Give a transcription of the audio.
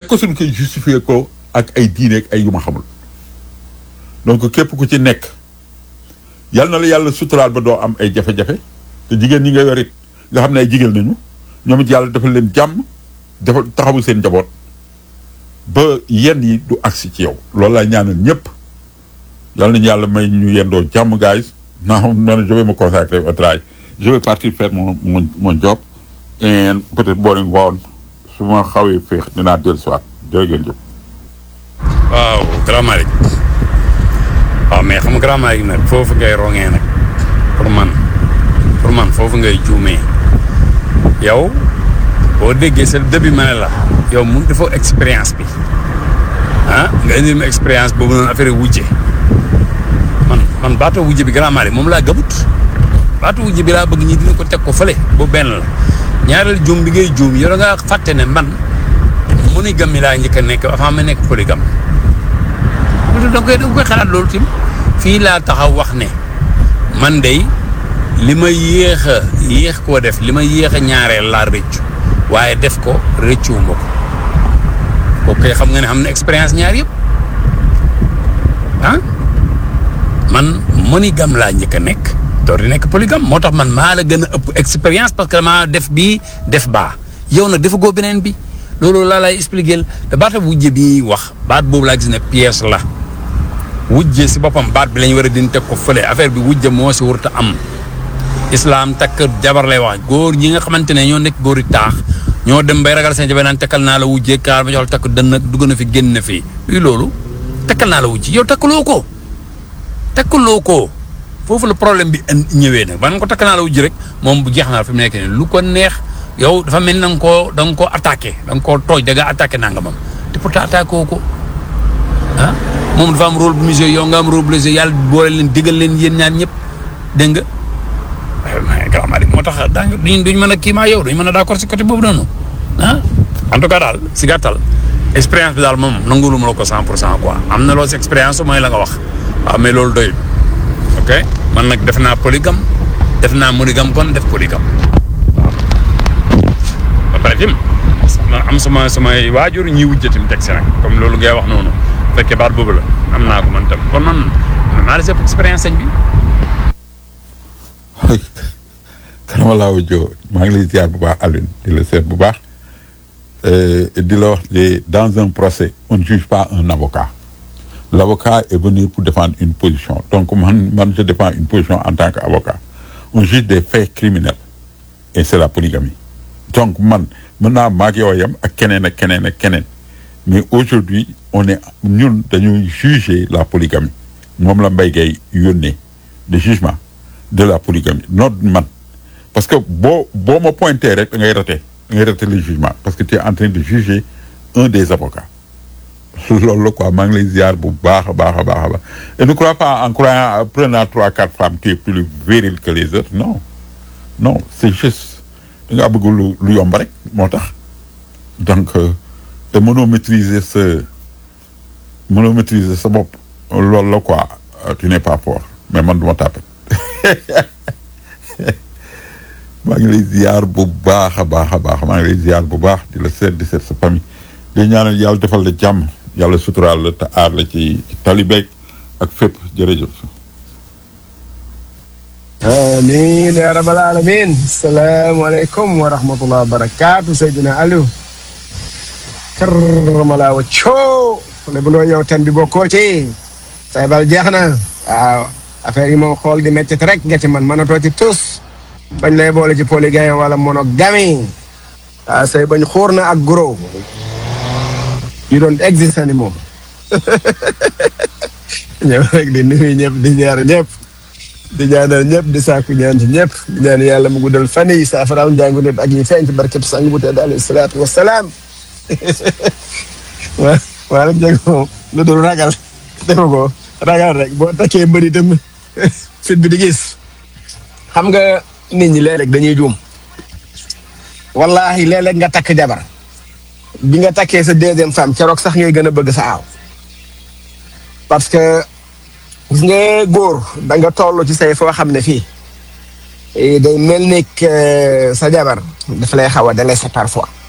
ko suñ koy justifier ko ak ay diine ak ay yu ma xamul donc képp ku ci nekk yal na la yàlla suturaal ba doo am ay jafe-jafe te jigéen ñi nga yor it nga xam ne ay jigéen nañu ñoom it yàlla defal leen jàmm defal taxawu seen njaboot ba yenn yi du agsi ci yow loolu laa ñaanal ñëpp yal nañu yàlla may ñu yendoo jàmm guys non non je vais me consacrer au travail je vais partir faire mon mon mon job et peut-être boo leen woon su ma xawee féex dinaa dellu si waat jërë ngeen jëf. waaw Grand Malick waaw mais xam nga Grand Malick nag foofu ngay rongee nag pour man pour man foofu ngay juumee yow boo déggee sa début ma ne la yow mu dafa expérience bi ah nga indil ma expérience boobu noonu affaire wujje man man baatu wujje bi Grand Malick moom laa gëmut baatu wujje bi laa bëgg ñi dina ko teg ko fële bu benn la ñaareel juum bi ngay juum yow da nga fàtte ne man monogame mi laa njëkk a nekk avant ma nekk polygame da nga koy da nga koy xalaat loolu tim fii laa taxaw wax ne man de li ma yéex a yéex koo def li ma yéex a ñaareel laa rëccu waaye def ko rëccuwuma ko kooku kay xam nga ne am na expérience ñaar yëpp ah man monogame laa njëkk a nekk door di nekk polygame moo tax man maa la gën a ëpp expérience parce que maa def bii def baa yow nag dafa goo beneen bi loolu laa lay expliquer te baata wujje bi wax baat boobu laa gis ne pièce la wujje si boppam baat bi lañ war a din teg ko fële affaire bi wujje moo si warut a am islam takk jabar lay wax góor ñi nga xamante ne ñoo nekk góor yi taax ñoo dem bay ragal seen jabar naan takkal naa la wujje kaar ma jox la takk dënn dugg na fi génn na fi luy loolu takkal naa la wujje yow takkaloo ko takkaloo ko foofu la problème bi ñëwee nag ba nga ko takk naa la wujje rek moom bu jeex naa fi mu nekk nii lu ko neex yow dafa mel ni da nga koo da nga koo attaqué da nga koo tooj da nga attaqué nangamam te pourtant attaqué woo ko ah moom dafa am rôle bu mu joué yow nga am rôle bu la joué yàlla boole leen digal leen yéen ñaar ñëpp dégg nga. Grand Malick moo tax daañu duñ duñ mën a kii maa yow duñ mën a d'accord si côté boobu noonu ah. en tout cas daal si gàttal expérience bi daal moom nanguwul ma la ko 100 pour cent quoi am na loo si expérience mooy la nga wax waaw mais loolu doyul ok man nag def naa polygame def naa monogame kon def polygame. ba pare tim am sama samay waajur ñi wujjatim teg si nag comme loolu ngay wax noonu bu fekkee baat boobu la am naa ko man tam kon man maa la sepp expérience sëñ bi kanama laa wujjoo maa ngi lay ziar bu baax Alioune di la seet bu baax di la wax de dans un procès on ne juge pas un avocat l'avocat est venu pour défendre une position donc man man je défends une position en tant qu'avocat on juge des faits criminels et c'est la polygamie donc man mën naa maag yow yam ak keneen ak keneen ak keneen mais aujourd'hui on est ñun dañuy juger la polygamie moom la Mbaye Gueye yónnee de jugement de la polygamie non man parce que boo boo ma pointé rek da ngay raté da ngay raté le jugement parce que tu es en train de juger un des avocats loolu la quoi maa ngi lay ziar bu baax a baax a baax a baax et ne crois pas en croyant prenant trois quatre femmes tu es plus viril que les autres non non c'est juste da ngaa bëgg lu lu yomb rek moo tax donc te mënoo maîtriser sa mënoo maîtriser sa bopp loolu la quoi tu n'es pas fort mais man du ma tàppet maa ngi lay ziar bu baax a baax a baax maa ngi lay ziar bu baax di la seet di seet sa famille di ñaanal yàlla defal la jàmm yàlla suturaal la te aar la ci talibeeg ak fépp jërëjëf amiin yaa rabbal alamin salaamaaleykum wa rahmatullah wa barakaatu Seydina Aliou karramala wa coo le bu doo yow ten bi bokkoo ci say bal jeex na waaw affaire yi moom xool di métti rek nga ci man mënatoo ci tus bañ lay boole ci polygame wala monogamie waaw say bañ xuur na ak goro yu doon existe ni moom ñëw rek di nuyu ñëpp di ñaar ñëpp di ñaanal ñëpp di sàkku ñaan ci ñëpp di ñaan yàlla mu guddal fan yi saafaraal njàngu nit ak yi feeñ ci barkeb sang bu tedd alayhi salaatu wasalaam waa waa rek jeg moom lu dul ragal defe ko ragal rek boo takkee mbëri itam fit bi di gis xam nga nit ñi léeg-léeg dañuy juum wallahi léeg-léeg nga takk jabar bi nga takkee sa deuxième femme keroog sax ngay gën a bëgg sa aaw parce que gis nga góor da nga toll ci say foo xam ne fii day mel ni sa jabar daf lay xaw a délaissé parfois